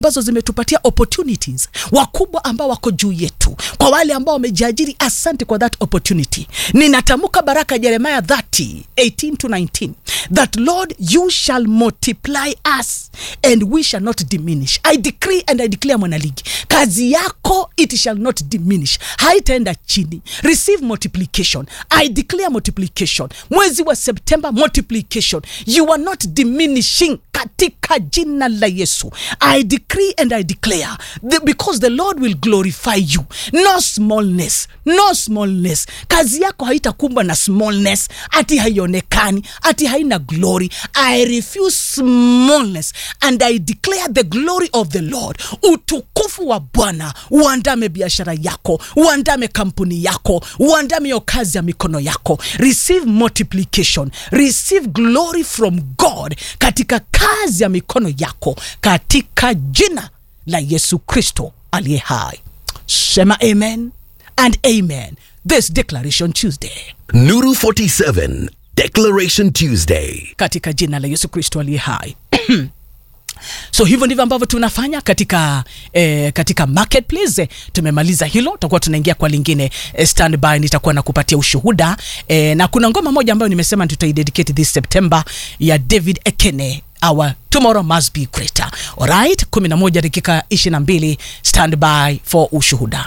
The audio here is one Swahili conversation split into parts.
ambazo zimetupatia opportunities, wakubwa ambao wako juu yetu, kwa wale ambao wamejiajiri, asante kwa that opportunity. Ninatamka baraka Jeremiah 30 18 to 19 that Lord you shall multiply us and we shall not diminish. I decree and I declare, mwanaligi, kazi yako it shall not diminish, haitaenda chini. Receive multiplication. I declare multiplication. Mwezi wa September multiplication. You are not diminishing katika jina la Yesu. I decree and I declare the, because the Lord will glorify you. No smallness, no smallness. Kazi yako haitakumbwa na smallness, ati haionekani, ati haina glory. I refuse smallness and I declare the glory of the Lord. Utukufu wa Bwana uandame biashara yako, uandame kampuni yako, uandame hiyo kazi ya mikono yako. Receive multiplication, receive glory from God katika kazi ya mikono yako katika jina la Yesu Kristo aliye hai. Sema amen and amen. This Declaration Tuesday Nuru 47 Declaration Tuesday. katika jina la Yesu Kristo aliye hai. so hivyo ndivyo ambavyo tunafanya katika eh, katika marketplace tumemaliza hilo tutakuwa tunaingia kwa lingine eh, standby nitakuwa nakupatia ushuhuda eh, na kuna ngoma moja ambayo nimesema tutaidedicate this september ya david ekene our tomorrow must be greater alright 11 dakika 22 standby for ushuhuda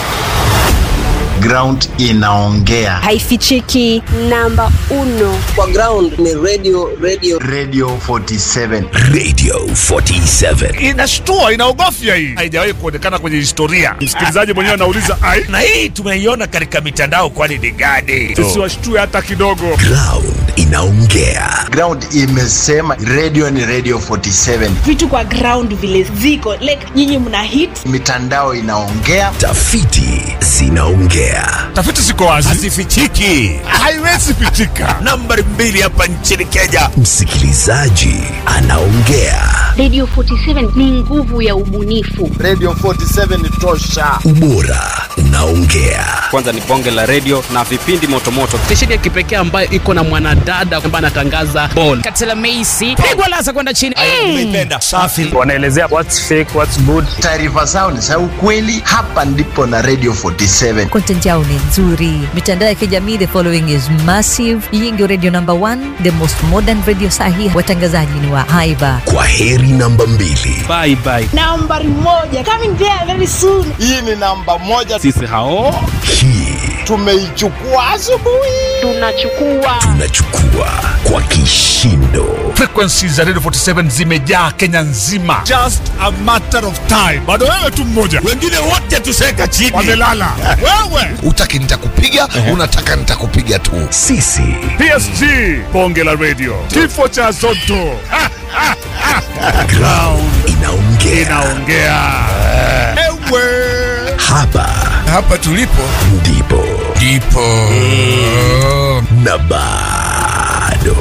ground inaongea haifichiki namba uno kwa ground ni radio radio radio 47 Radio 47. inashtua inaogofya hii haijawahi kuonekana kwenye historia msikilizaji mwenyewe anauliza ai na hii tumeiona katika mitandao kwani ni gani tusiwashtue hata kidogo Ground inaongea. ground imesema radio ni radio 47 vitu kwa ground vile ziko like nyinyi mna hit mitandao inaongea Tafiti zinaongea. tafiti ziko wazi hazifichiki haiwezi pitika nambari mbili hapa nchini kenya Msikilizaji anaongea. Radio 47 ni nguvu ya ubunifu. radio 47 ni tosha Ubora unaongea. kwanza ni bonge la redio na vipindi motomoto stesheni ya kipekee ambayo iko na mwanadada ambaye anatangaza bol katela meisi pigwa lasa kwenda chini umeipenda safi wanaelezea what's fake what's good taarifa zao ni za ukweli hapa ndipo na radio 47 content yao ni nzuri mitandao ya kijamii the following is massive hii ndio radio number one the most modern radio sahi watangazaji ni wa haiba Kwa heri namba mbili. bye bye nambari moja coming there very soon hii ni namba moja sisi hao Hii tumeichukua asubuhi Tunachukua tunachukua kwa kishindo. frequency za radio 47 zimejaa kenya nzima just a matter of time bado wewe tu mmoja wengine wote tuseka chini wamelala wewe utaki nitakupiga unataka nitakupiga tu Sisi psg bonge la radio kifo cha zoto Ha, ha, ha. ground inaongea. inaongea ewe Hapa hapa tulipo ndipo ndipo na bado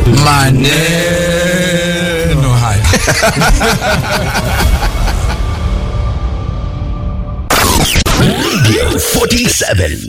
maneno haya Radio 47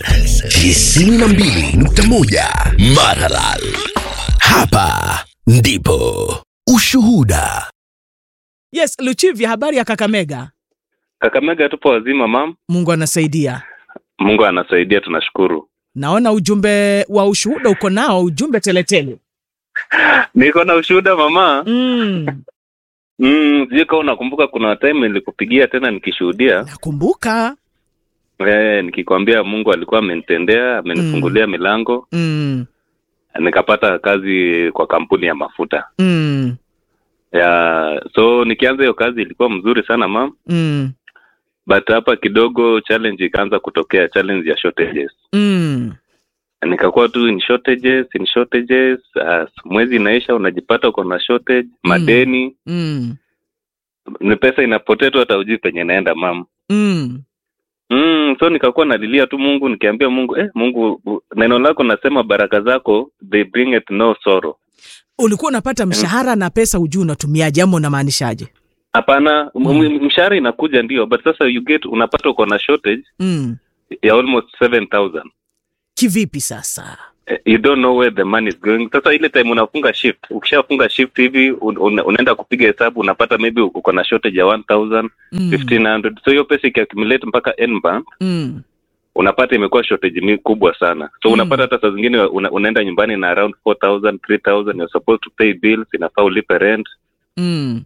92.1 Maralal. Hapa ndipo ushuhuda. yes luchivya habari ya kakamega kakamega tupo wazima mam mungu anasaidia mungu anasaidia tunashukuru naona ujumbe wa ushuhuda uko nao ujumbe teletele niko na ushuhuda mama mm. mm, sijui kama unakumbuka kuna time nilikupigia tena nikishuhudia nakumbuka eh, nikikwambia mungu alikuwa amenitendea amenifungulia milango mm. nikapata kazi kwa kampuni ya mafuta Mm. ya so nikianza hiyo kazi ilikuwa mzuri sana mam Mm. but hapa kidogo challenge ikaanza kutokea challenge ya shortages Mm. nikakuwa tu in shortages in shortages uh, mwezi inaisha unajipata uko na shortage madeni Mm. ni pesa inapotea tu hata ujui penye naenda mam Mm. mm, so nikakuwa nalilia tu mungu nikiambia mungu eh, mungu u- neno lako nasema baraka zako they bring it no sorrow ulikuwa unapata mshahara na pesa ujuu unatumiaje ama unamaanishaje hapana mm. mshahara inakuja ndio but sasa you get unapata uko na shortage mm. ya almost 7000 kivipi sasa eh, you don't know where the money is going sasa ile time unafunga shift ukishafunga shift hivi un, un, unaenda kupiga hesabu unapata maybe uko na shortage ya 1000 Mm. 1500 so hiyo pesa ikiaccumulate mpaka end month Mm. unapata imekuwa shortage mi kubwa sana so Mm. unapata hata saa zingine una, unaenda nyumbani na around 4000 3000 you're supposed to pay bills inafaa ulipe rent Mm.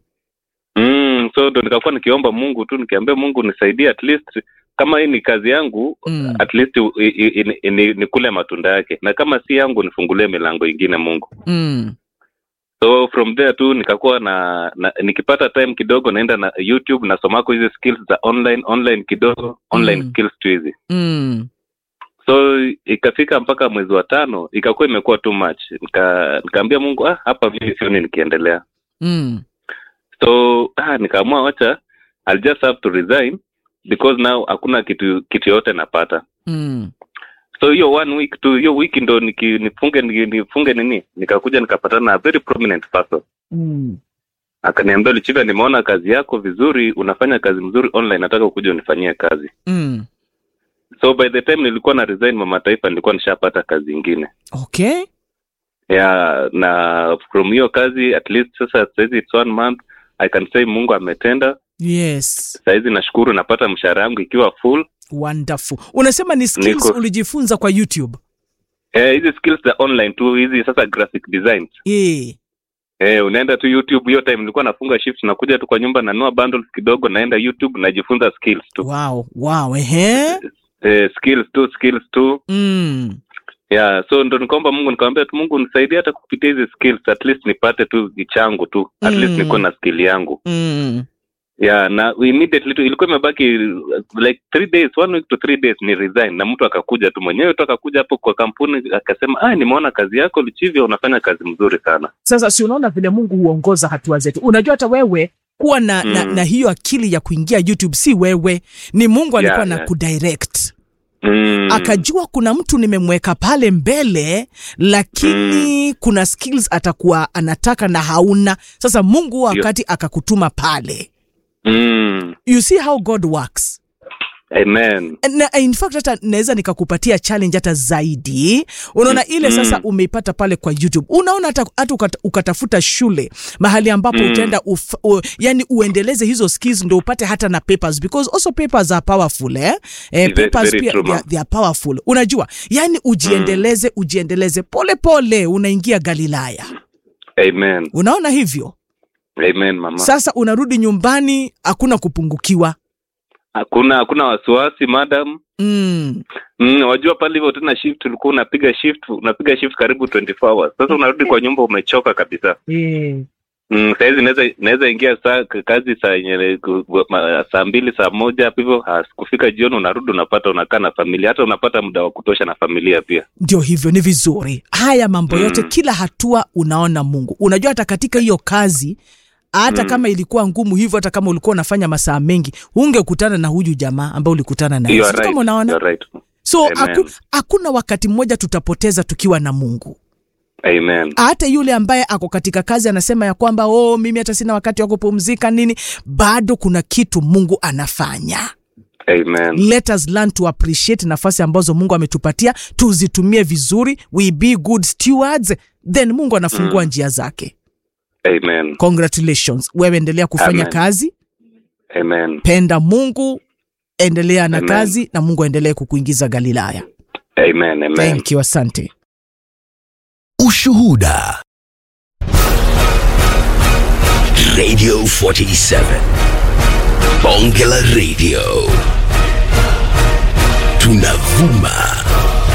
mm, so ndo nikakuwa nikiomba mungu tu nikiambia mungu nisaidie at least kama hii ni kazi yangu Mm. at least u- i- i- i- i- ni- nikule matunda yake na kama si yangu nifungulie milango ingine mungu Mm. so from there tu nikakuwa na, na nikipata time kidogo naenda na youtube nasomako hizi skills za online online kidogo online Mm. skills tu hizi Mm. so ikafika mpaka mwezi wa tano ikakuwa imekuwa too much Nika, nikaambia mungu ah, hapa mimi sioni nikiendelea Mm. so ah, nikaamua wacha I'll just have to resign because now hakuna kitu kitu yote napata Mm. so hiyo one week tu hiyo wiki ndo niki, nifunge ni- nifunge nini nikakuja nikapatana na a very prominent person Mm. akaniambia lichiva nimeona kazi yako vizuri unafanya kazi mzuri online nataka ukuja unifanyie kazi Mm. so by the time nilikuwa na resign mama taifa nilikuwa nishapata kazi ingine Okay. yeah na from hiyo kazi at least sasa sahizi it's one month i can say mungu ametenda Yes. sahizi nashukuru napata mshahara yangu ikiwa full Wonderful. Unasema ni skills Niko- ulijifunza kwa YouTube. eh, hizi skills za online tu hizi sasa graphic design Eh. eh, unaenda tu youtube hiyo time nilikuwa nafunga shift nakuja tu kwa nyumba nanua bundles kidogo naenda youtube najifunza skills tu Wow. Wow. Ehe. eh, skills tu skills tu Mm. yeah so ndo nikaomba mungu nikamwambia tu mungu nisaidie hata kupitia hizi skills at least nipate tu changu tu at Mm. least niko na skill yangu Mm. yeah na immediately tu ilikuwa imebaki uh, like three days one week to three days ni resign na mtu akakuja tu mwenyewe tu akakuja hapo kwa kampuni akasema ah nimeona kazi yako lichivya unafanya kazi mzuri sana Sasa si unaona vile Mungu huongoza hatua zetu. Unajua hata wewe kuwa na, mm. na, Mm. na hiyo akili ya kuingia YouTube si wewe, ni Mungu alikuwa Yeah, na yeah. kudirect mm. akajua kuna mtu nimemweka pale mbele lakini mm. kuna skills atakuwa anataka na hauna sasa mungu huo Ndio. wakati akakutuma pale mm. you see how god works amen na in fact hata naweza nikakupatia challenge hata zaidi unaona ile Mm. sasa umeipata pale kwa youtube unaona hata, hata ukata, ukatafuta shule mahali ambapo Mm. utaenda uf, u, yani uendeleze hizo skills ndo upate hata na papers because also papers are powerful eh? Eh, Very- papers very pia true, they are, ma'am. they are powerful unajua yani ujiendeleze ujiendeleze pole pole unaingia galilaya amen unaona hivyo amen mama sasa unarudi nyumbani hakuna kupungukiwa hakuna hakuna wasiwasi madam mm. Mm, wajua pale hivyo tena shift ulikuwa unapiga shift unapiga shift karibu 24 hours sasa unarudi kwa nyumba umechoka kabisa mm, sahizi naweza naweza ingia saa kazi saa yenye ku- ma- saa mbili saa moja hapo hivyo has- kufika jioni unarudi unapata unakaa na familia hata unapata muda wa kutosha na familia pia ndio hivyo ni vizuri haya mambo yote Mm. kila hatua unaona mungu unajua hata katika hiyo kazi hata Mm. kama ilikuwa ngumu hivyo hata kama ulikuwa unafanya masaa mengi ungekutana na huyu jamaa ambaye ulikutana naye You are Sijui kama right, unaona you are right. so Amen. haku, hakuna wakati mmoja tutapoteza tukiwa na mungu amen hata yule ambaye ako katika kazi anasema ya kwamba oh, mimi hata sina wakati wa kupumzika nini bado kuna kitu mungu anafanya amen let us learn to appreciate nafasi ambazo mungu ametupatia tuzitumie vizuri we be good stewards then mungu anafungua Mm. njia zake amen congratulations wewe endelea kufanya Amen. kazi amen penda mungu endelea na Amen. kazi na mungu aendelee kukuingiza galilaya amen amen thank you asante Ushuhuda. Radio 47. Bonge la Radio. Tunavuma